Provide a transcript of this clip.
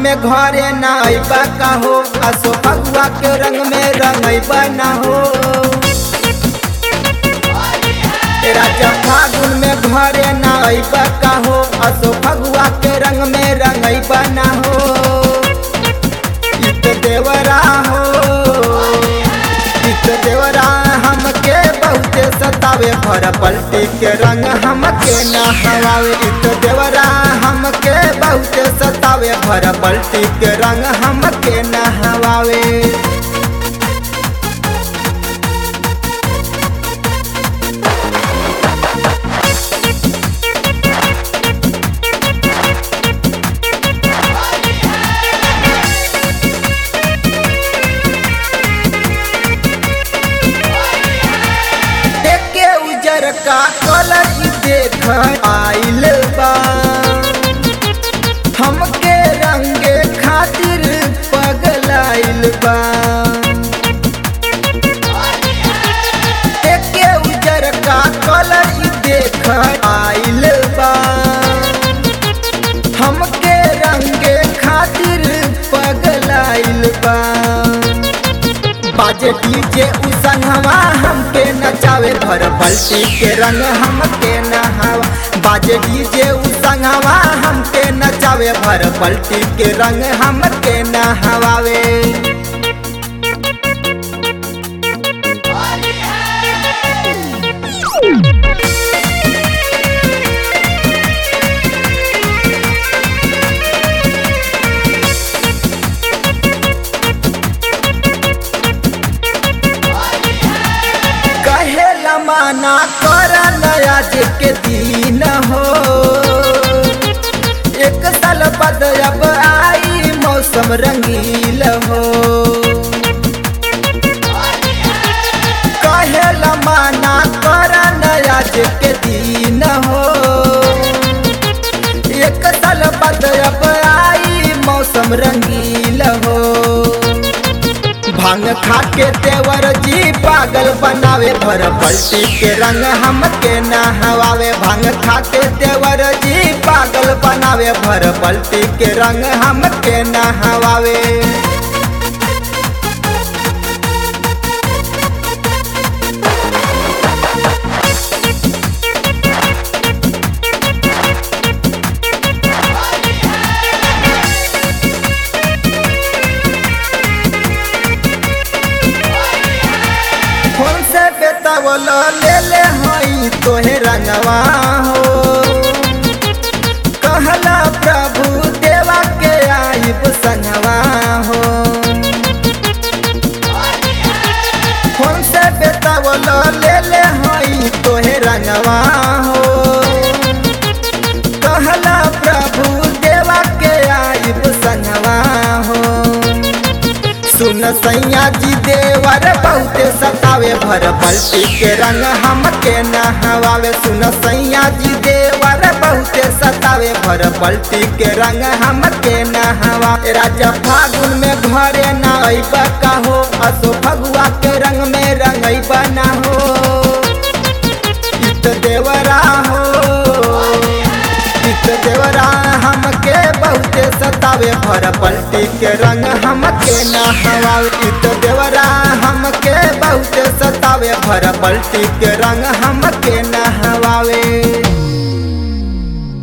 में घरे ना अइबा का हो असो फगुआ के रंग में रंगइबा ना हो राजा फागुन में घरे ना अइबा का हो असो फगुआ के रंग में रंगइबा ना हो इत देवरा हो इत देवरा हमके बहुते सतावे भर पलटी के रंग हमके ना हवावे इत देवरा हमके बहुते सतावे भर पलटी के रंग हमके ना हवावे देखे उजर का कलर इ देख आइल बा हमके रंगे खातिर पगलाइल बा देखे उजर का कलर इ देख आइल बा हमके रंगे खातिर पगलाइल बा बाजे डीजे उ संगवा हमके नचावे भर बल्टी के रंग हमके नहावा बाजे डीजे उ संगवा हमके नचावे भर बल्टी के रंग हमके नहवावे कहे लमाना कर नया जे के दिन हो एक साल बाद अब आई मौसम रंगील हो कहे लमाना कर नया जे के दिन हो एक साल बाद अब आई मौसम रंगील हो भांग खा के देवर जी पागल बनावे भर पलटी के रंग हमके नहवावे भांग खा के देवर जी पागल बनावे भर पलटी के रंग हमके नहवावे फोन से बेतावल ले ले हई तोहे रंगवा हो कहला प्रभु देवा के आइब संगवा हो फोन से बेतावल ले ले हई तोहे रंगवा हो कहला प्रभु देवा के आइब संगवा हो सुन सैया जी देवर बहुते सतावे भर पलटी के रंग हमके नहवावे सुन सैया जी देवर बहुते सतावे भर पलटी के रंग हमके नहवा राजा फागुन में घरे ना अइबा का हो असो फगुआ के रंग में रंगइबा ना हो इत देवरा हो इत देवरा हमके बहुते सतावे भर पलटी के रंग हमके नहवावे इत देवरा हमके बहुते सतावे भर पलटी के रंग हमके नहवावे